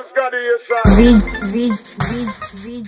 Z, Z, Z, Z.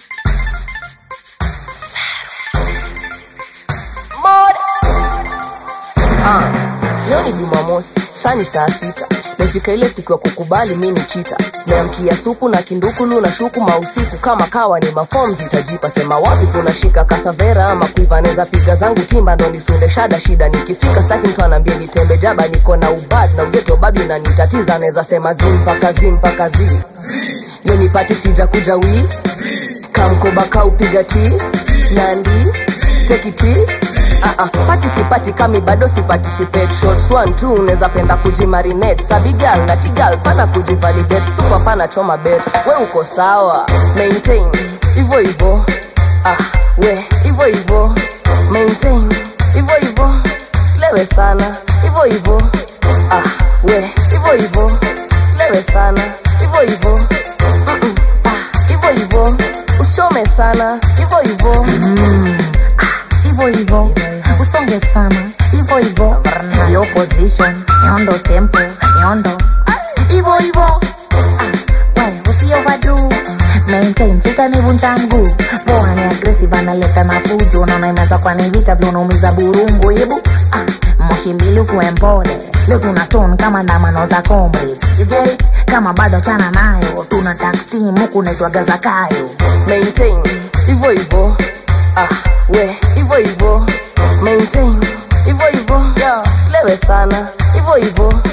Ah, leo ni Jumamosi, saa ni saa sita. Mefika ile siku ya kukubali mi ni chita. Meamkia supu na kindukulu na shuku mausiku kama kawa ni mafom zitajipa. Sema wapi kuna shika kasavera ama kuiva neza piga zangu timba ndo nisunde shada shida. Nikifika staki mtu anaambia nitembe jaba, niko na ubad na ugeto bado inanitatiza. Neza sema zi mpaka zi mpaka zi. Leo nipati sija kuja wii kamkoba kaupiga ti nandi tekiti Ah, ah, pati sipati kami bado siparticipate shots one two unaweza penda kujimarinate sabigal na tigal pana kujivalidate super pana choma bet we uko sawa maintain hivyo hivyo ah, we hivyo hivyo maintain hivyo hivyo slewe sana hivyo hivyo ah, we hivyo hivyo slewe sana hivyo hivyo Mm-mm, ah, hivyo hivyo usichome sana hivyo hivyo hivyo hivyo usonge sana hivyo hivyo yo position nyondo tempo nyondo hivyo hivyo Ah, we usiovadu maintain sitanivunja mguu poa ni aggressive analeta na fujo naona imeanza kwa ni vita vile unaumiza burungu hebu ah, moshi mbili ukuwe mpole leo tuna stone kama ndamano za comrades you get it kama bado chana nayo tuna tax team huku naitwaga zakayo maintain hivyo hivyo ah, we hivyo hivyo maintain hivyo hivyo slewe sana hivyo hivyo